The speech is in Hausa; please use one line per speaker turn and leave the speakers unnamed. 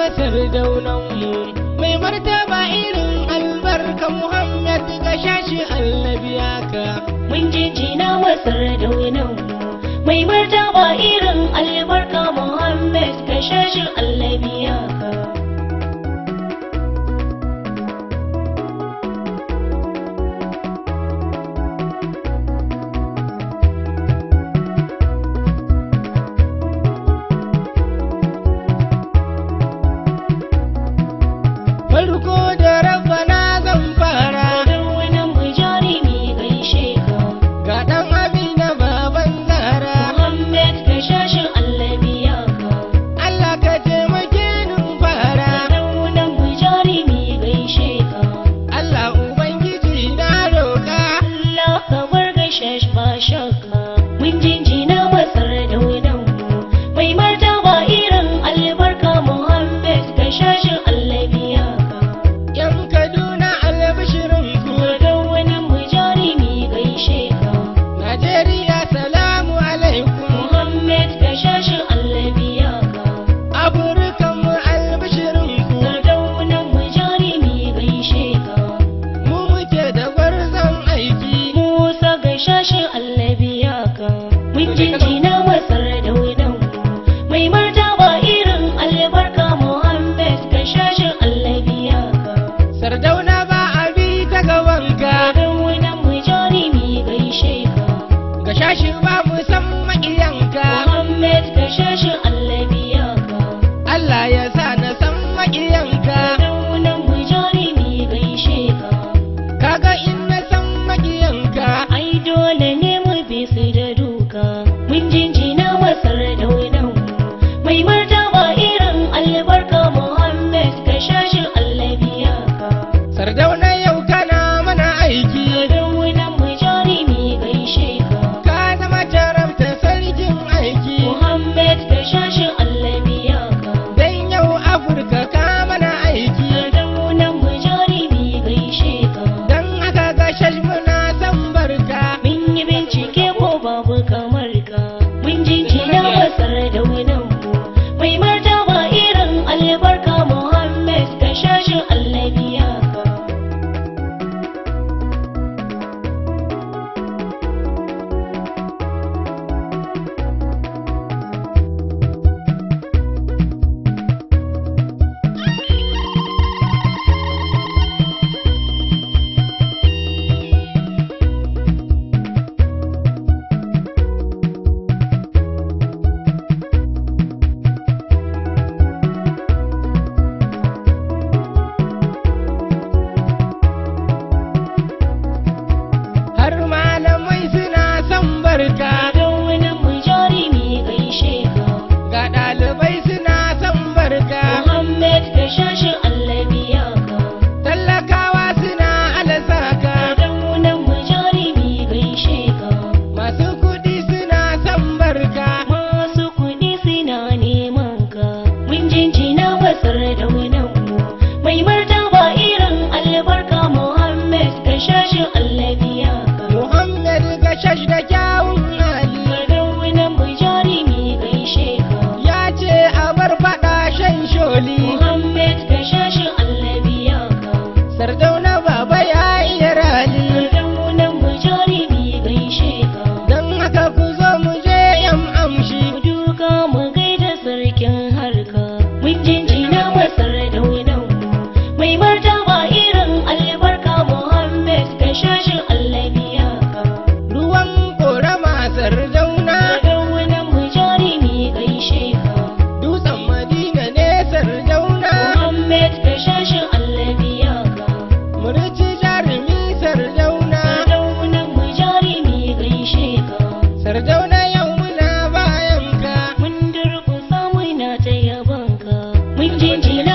masar daunanmu mai martaba irin albarka Muhammad ga shashi annabiya ka
mun jinjina masar daunan mai martaba irin albarka Muhammad ka shashin allabiya ka
farko da rabbana zan fara
daunan mu jarumi gaishe ka
ga dan amina baban zara
Muhammad ka shashin allabiya ka
Allah ka taimake ni fara
daunan mu jarumi gaishe ka
Allah ubangiji na roka
Allah ka bar gaishe ba shakka mun jinjina masar daunan mu mai martaba irin albarka Muhammad ka shashin allabiya ka
yan Kaduna albishirin ku
daunan mu jarumi gaishe ka
Najeriya salamu alaikum
Muhammad ka shashin allabiya ka
Afirkan mu albishirin ku
Sardaunan mu jarumi gaishe ka
mu muke da gwarzon aiki
Musa gaishashin allabiya ka Mun jinjina masar daunan Mai martaba irin albarka Muhammad gaishashin allabiya ka
Sardauna ba a bi ta gabanka
Sardaunan mu jarumi gaishe ka
ga shashi ba mu san maƙiyanka
Muhammad gaishashin allabiya ka
Allah ya sa na san maƙiyanka
Sardaunan mu jarumi gaishe ka
kaga in na san maƙiyanka
Ai dole ne mu bi su da duka Mun jinjina masar daunan Mai martaba irin albarka Muhammad ka shashin allabiya ka
Sardauna yau kana mana aiki
Daunan mu jarumi gaishe ka
ka zama jarabta sarkin aiki
Muhammad ka shashin allabiya ka
dan yau Afirka ka mana aiki
Daunan mu jarumi gaishe ka
dan haka ga shash muna san barka
Mun yi bincike ko babu kamar ka Mun jinjina masar daunan mu Mai martaba irin albarka Muhammad ka shashin allabiya ka
har malamai suna son barka
Daunan mu jarumi gaishe ka
ga ɗalibai suna son barka
Muhammad ka shashin allabiya ka
talakawa suna alasaka
Daunan mu jarumi gaishe ka
masu kuɗi suna son barka
Masu kuɗi suna neman ka Mun jinjina masar daunan mu Mai martaba irin albarka Muhammad ka shashin allabiya ka
muhammad gashash da kyawun hali
Daunan mu jarumi gaishe ka
ya ce a bar faɗa shan sholi
Muhammad ka shashin allabiya ka
sardauna baba ya iya rali
Daunan mu jarumi gaishe ka
don haka ku zo mu je yan amshi
Mu duka mu gaida sarkin harka Mun jinjina masar daunan Mai martaba irin albarka Muhammad ka shashin allabiya ka
ruwan ƙorama sardauna
Daunan mu jarumi gaishe ka
dutsen madina ne sardauna
Muhammad ka shashin allabiya ka
murci jarumi sardauna
Daunan mu jarumi gaishe ka
sardauna yau muna bayan ka
Mun durƙusa muna ta yabanka Mun jinjina